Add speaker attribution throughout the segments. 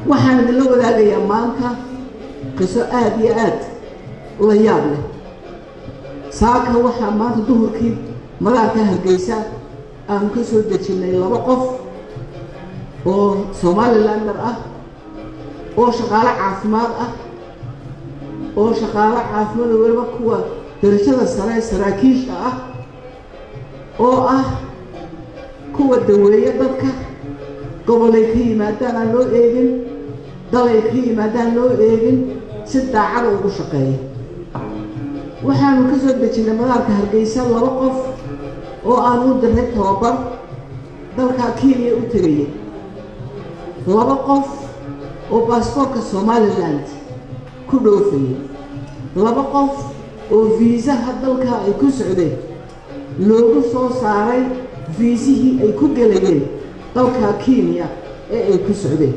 Speaker 1: waxaan idinla wadaagayaa maanta qiso aada iyo aad la yaab leh saaka waxaa maanta duhurkii madaarka hargeysa aanu ka soo dejinnay laba qof oo somalilander ah oo shaqaalo caafimaad ah oo shaqaalo caafimaad oo weliba kuwa darajada sare saraakiisha ah oo ah kuwa daweeya dadka gobolay ka yimaadaan aan loo eegin dalay ka yimaadaan loo eegin si daacada ugu shaqeeya waxaanu ka soo dejinnay madaarka hargeysa laba qof oo aan u diray tababar dalka kenya u tegaya laba qof oo baasboortka somaliland ku dhoofayay laba qof oo viisaha dalka ay ku socdeen loogu soo saaray viisihii ay ku gelayeen dalka kenya ee ay ku socdeen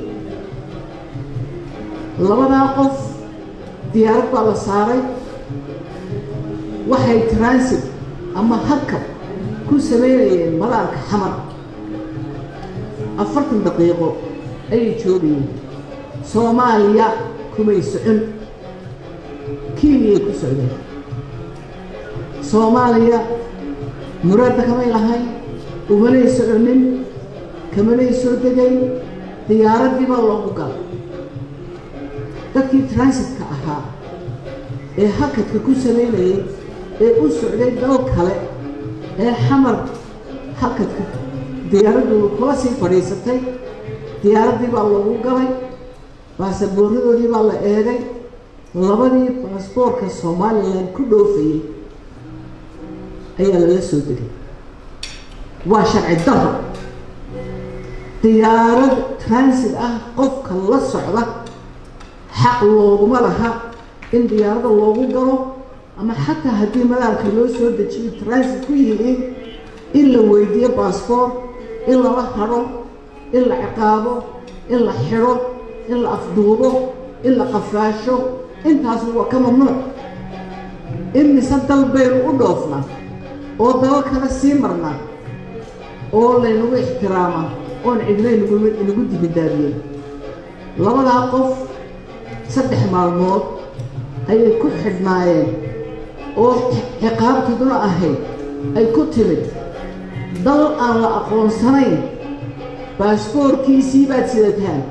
Speaker 1: labadaa qof diyaarad baa la saaray waxay transit ama harkab ku samaynayeen madaarka xamar afartan daqiiqo ayay joogayeen soomaaliya kumay socon kenyay ku socdeen soomaaliya muraadda kamay lahayn umanay soconin kamanay soo degayn diyaaraddii baa loogu galay dadkii transitka ahaa ee hakadka ku samaynayay ee u socday dal kale ee xamar hakadka diyaaraddu kula sii fadhiisatay diyaaraddii baa loogu galay baasaboorradoodii baa la eegay labadii baasboorka somalilan ku dhoofayay ayaa lala soo degay waa sharci daro diyaarad transit ah qofka la socda xaq looguma laha in diyaaradda loogu galo ama xataa haddii madaarka loo soo dejiyo transit ku yihiin in la weydiiyo baasboort in lala hadho in la ciqaabo in la xidho in la afduubo in la qafaasho intaasu waa ka mamnuuc in mise dal baynu u dhoofnaa oo daba kale sii marnaa oo laynagu ixtiraamaa oon cidna inagu dibindaabiyey labadaa qof saddex maalmood ayay ku xidhnaayeen oo ciqaabtooduna ahayd ay ku timid dal aan la aqoonsanayn baasboorkiisii baad sidataan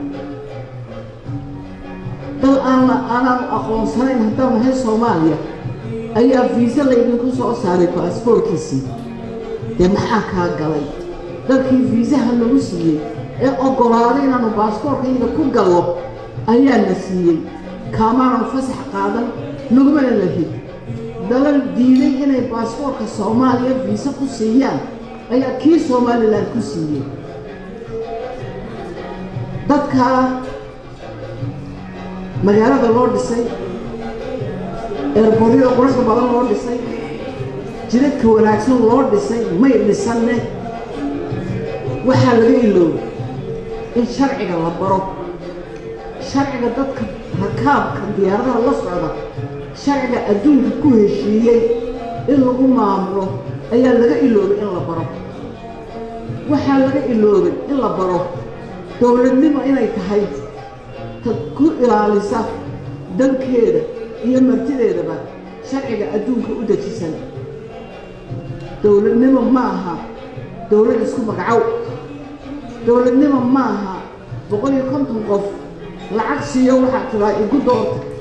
Speaker 1: dal aan aanaanu aqoonsanayn haddaan nahay soomaaliya ayaa viise laydinku soo saaray baasboorkiisii dee maxaa kaa galay dalkii viisaha nagu siiyey ee oggolaaday inaanu baasboorkayga ku gallo ayaa na siiyey kaamaanan fasax qaadan nagumana lahid dalal diiday inay baasboorka soomaaliya viise ku siiyaan ayaa kii somalilan ku siiyey dadkaa magaalada loo dhisay eerboryada quruxda badan loo dhisay jidadka wanaagsan loo dhisay may dhisanne waxaa laga iloobay in sharciga la baro sharciga dadka rakaabka diyaaradaha la socda sharciga adduunka ku heshiiyey in lagu maamulo ayaa laga iloobay in la baro waxaa laga iloobay in la baro dowladnimo inay tahay ta ku ilaalisa dalkeeda iyo martideedaba sharciga adduunka u dejisan dowladnimo ma aha dowlad isku magacow dowladnimo ma aha boqol iyo konton qof lacag siiyo waxaa tiraa igu doorta